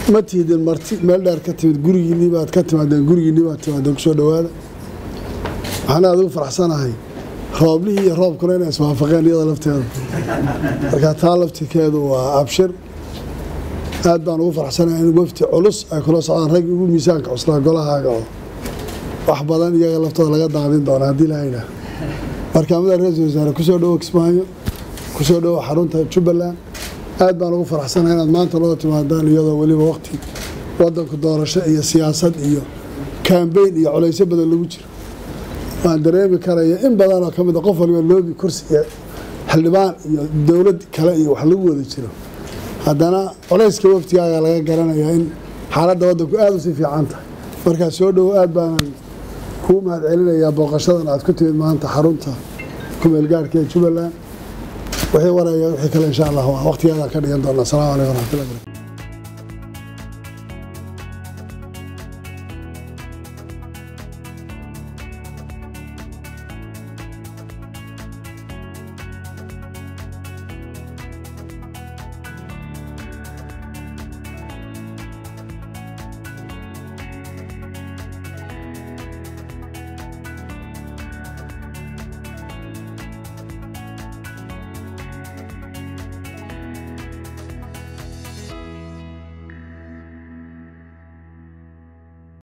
ma tihidin marti meel dheer ka timid gurigiinii baad ka timaadeen gurigiinii baad timaadeen kusoo dhawaada waxaan aad ugu faraxsanahay rooblihii iyo roobkuna inay iswaafaqeen iyada lafteeda marka taa laftirkeedu waa abshir aad baan ugu faraxsanahay in wafti culus ay kula socdaan rag ugu miisaanka cuslaa golahaaga oo wax badan iyaga laftooda laga daaqdin doona haddii la yidhaah markaamada ra-iisul wasaare kusoo dhowo kismaayo kusoo dhowo xarunta jubbaland aad baan ugu faraxsanahay inaad maanta loo timaadaan iyadoo weliba waqti wadanku doorasho iyo siyaasad iyo kambeyn iyo culaysyo badan lagu jiro waan dareemi karaya in badan oo ka mid a qof waliba loobi kursi iyo xildhibaan iyo dowlad kale iyo wax lagu wada jiro haddana culayska waftigaaga laga garanayaa in xaaladda waddanku aada u sii fiican tahay markaa soo dhowo aad baanan kuu mahad celinayaa booqashadan aad ku timid maanta xarunta kumeelgaarhka ee jubbaland wixii waraya wixii kale insha allah waa waqtigeedaan ka dhigan doonaa asalaamu calaykum waraxmatullahi barakatu